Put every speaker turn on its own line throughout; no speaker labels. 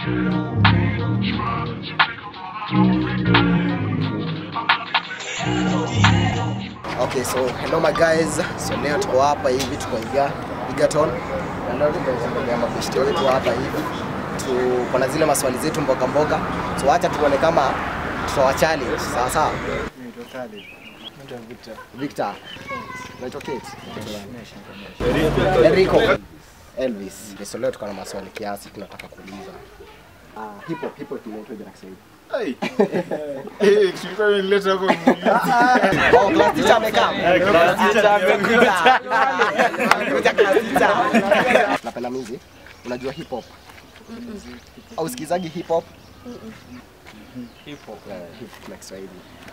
Okay, so hello my guys. So leo tuko hapa hivi tuko Iga, Igaton. Na leo tunaendelea mabeshte wetu hapa hivi. Tuko na zile maswali zetu mboga mboga. So acha tuone kama tutawa challenge. Sawa sawa. Victor. Unaitwa Kate? Enrico. Elvis. So leo tuko na maswali kiasi tunataka kuuliza. Ah, hip hop, hip hop inaitwa jina Kiswahili. Oh, class teacher amekaa. Class teacher amekuja. Amekuja class teacher. Napenda music. Unajua hip hop? Au sikizagi hip hop? Hip hop. Eh, hip hop na Kiswahili.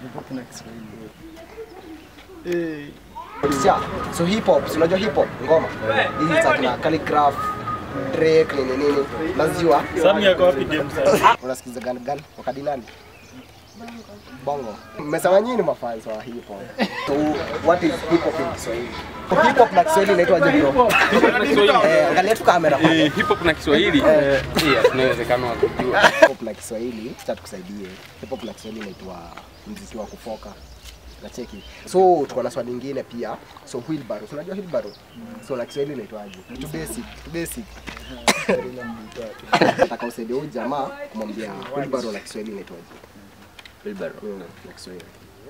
Yeah. So hip hop, si unajua hip hop ngoma? Hizi za kina Khaligraph, Drake nini nini. Unazijua?
Sami yako wapi dem sasa?
Unasikiza gani gani? Wakati nani? Bongo. Mmesema nyinyi ni mafans wa hip hop. So what is hip hop in Kiswahili? Hip hop na Kiswahili inaitwa aje bro? Eh, angalia tu kamera.
Eh, hip hop na Kiswahili eh, yeah, tuna uwezekano wa kujua.
Hip hop na Kiswahili, acha tukusaidie. Hip hop na Kiswahili inaitwa muziki wa kufoka. Nacheki. So tuko na swali lingine pia. So wheelbarrow, Si unajua wheelbarrow? So na Kiswahili inaitwaje? Tu basic, tu basic. Nataka usaidie huyu jamaa kumwambia wheelbarrow na Kiswahili inaitwaje?
Wheelbarrow.
Mm, na Kiswahili.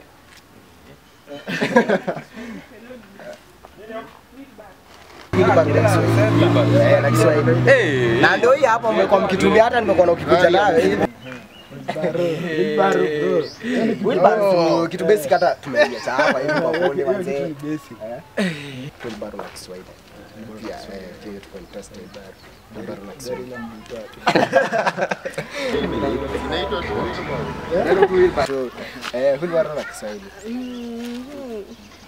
Wheelbarrow na Kiswahili. Eh, na Kiswahili.
Eh,
Na ndio hii hapa mmekuwa mkitumia hata nimekuwa na ukikuja nayo hivi. Wheelbarrow kitu basic hata tumeiacha hapa hivi kwa bonde wazee. Eh? Wheelbarrow na Kiswahili. Pia eh, pia tuko interested. Wheelbarrow na Kiswahili. Neno tu wheelbarrow. Eh, wheelbarrow na Kiswahili.
Mhm.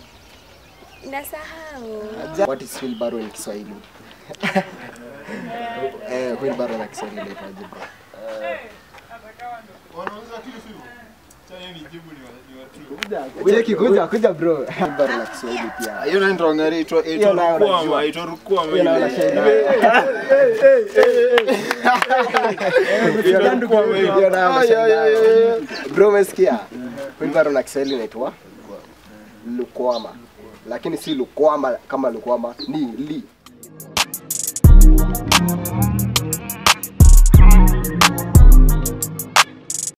Nasahau.
What is wheelbarrow in Kiswahili? Eh, wheelbarrow na Kiswahili inaitwaje bro? Cheki kuja kuja bro. Wheelbarrow na Kiswahili pia.
Hiyo ndio ndio ngari itwa
Hiyo nayo
itwa
najua.
rukwama, itwa rukwama
Hiyo nayo
ile.
nashangaa.
Itwa rukwama ile.
Hiyo nayo
Ay, ay, ay,
nashangaa.
ay.
Bro umesikia? Wheelbarrow na Kiswahili inaitwa lukwama. Lakini si lukwama kama lukwama, ni li